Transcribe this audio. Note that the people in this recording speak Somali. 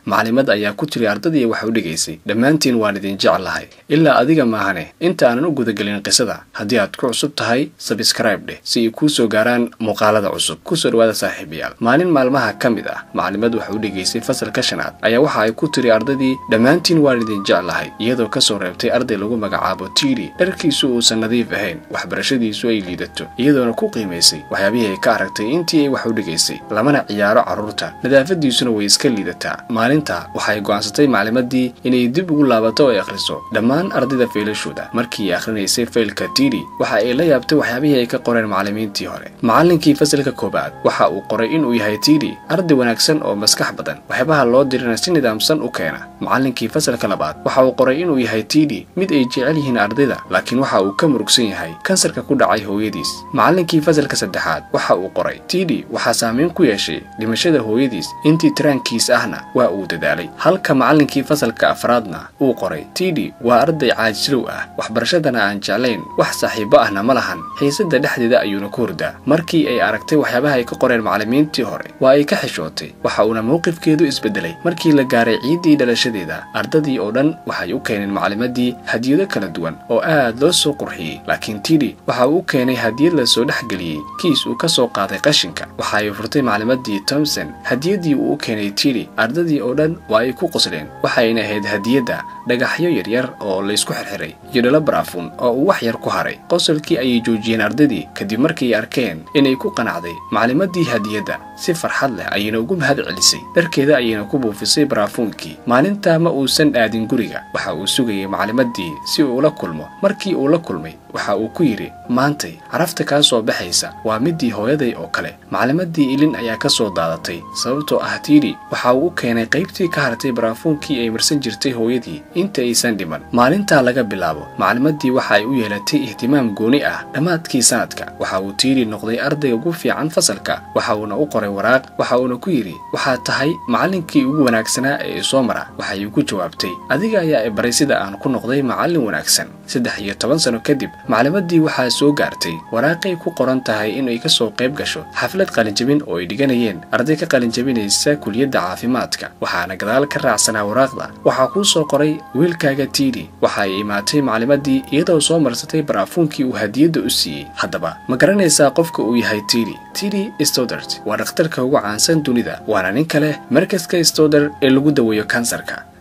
maclimad ayaa ku tiri ardadii wax u dhigaysay dhammaantiin waan idin jeclahay ilaa adiga maahane inta aanan u gudagelin qisada haddii aad ku cusub tahay sabskraib dheh si ay kuu soo gaaraan muuqaalada cusub kusoo dhawaada saaxiibayaal maalin maalmaha ka mid ah maclimad wax u dhigaysay fasalka shanaad ayaa waxa ay ku tiri ardadii dhammaantiin waan idin jeclahay iyadoo kasoo reebtay arday lagu magacaabo tiiri dharkiisu uusan nadiif ahayn waxbarashadiisu ay liidato iyadoona ku qiimaysay waxyaabihii ay ka aragtay intii ay wax u dhigaysay lamana ciyaaro carruurta nadaafadiisuna way iska liidataa maalinta waxay go'aansatay maclimadii inay dib ugu laabato oo ay akhriso dhammaan ardayda feelashooda markii ay akhrinaysay faylka tiiri waxa ay la yaabtay waxyaabihii ay ka qoreen macallimiintii hore macallinkii fasalka koowaad waxa uu qoray inuu yahay tiiri arday wanaagsan oo maskax badan waxyaabaha loo dirina si nidaamsan u keena macallinkii fasalka labaad waxa uu qoray inuu yahay tiiri mid ay jecel yihiin ardayda laakiin waxa uu ka murugsan yahay kansarka ku dhacay hooyadiis macallinkii fasalka saddexaad waxa uu qoray tiidi waxaa saameyn ku yeeshay dhimashada hooyadiis intii tiraankiis ahna waa uu dadaalay halka macallinkii fasalka afraadna uu qoray tiidi waa arday caajilow ah waxbarashadana aan jeclayn wax saaxiibo ahna ma lahan xiisada dhexdeeda ayuuna ku hurdaa markii ay aragtay waxyaabaha ay ka qoreen macallimiintii hore waa ay ka xishootay waxa uuna mowqifkeedu isbedelay markii la gaaray ciiddii dhalashadeeda ardadii oo dhan waxay u keeneen maclimadii hadiyado kala duwan oo aad loo soo qurxiyey laakiin tiidi waxa uu u keenay hadiyad la soo dhexgeliyey kiis uu ka soo qaaday qashinka waxa ay furtay maclimadii tomson hadiyadii uu u keenay tiidi ardadii oo dhan waa ay ku qosleen waxayna ahayd hadiyadda dhagaxyo yaryar oo laysku xirxiray iyo dhalo baraafuun oo uu wax yar ku haray qosolkii ayay joojiyeen ardadii kadib markii ay arkeen inay ku qanacday maclimadii hadiyadda si farxad leh ayayna ugu mahad celisay dharkeeda ayayna ku buufisay baraafuunkii maalintaa ma uusan aadin guriga waxa uu sugayay maclimadii si uu ula kulmo markii uu la kulmay waxa uu ku yidhi maantay carafta kaa soo baxaysa waa midii hooyaday oo kale maclimadii ilin ayaa ka soo daadatay sababtoo ah tiidi waxa uu u keenay qaybtii ka hartay baraafuunkii ay marsan jirtay hooyadii inta aysan dhiman maalintaa laga bilaabo maclimadii waxa ay u yeelatay ihtimaam gooni ah dhammaadkii sanadka waxa uu tiidi noqday ardayga ugu fiican fasalka waxa uuna u qoray waraaq waxa uuna ku yidhi waxaad tahay macallinkii ugu wanaagsanaa ee isoo mara waxay ku jawaabtay adiga ayaa i baray sida aan ku noqday macallin wanaagsan saddex iyo toban sano kadib maclimadii waxaa soo gaartay waraaqay ku qoran tahay inay ka soo qayb gasho xaflad qalinjabin oo ay dhiganayeen arday ka qalinjabinaysa kuliyadda caafimaadka waxaana gadaal ka raacsanaa waraaqda waxaa kuu soo qoray wiilkaaga tiidi waxa ay imaatay maclimadii iyadoo soo marsatay baraafuunkii uu hadiyadda u siiyey haddaba ma garanaysaa qofka uu yahay tiidi tiidi stodert waa dhakhtarka ugu caansan dunida waana nin kale markaska stoder ee lagu daweeyo kansarka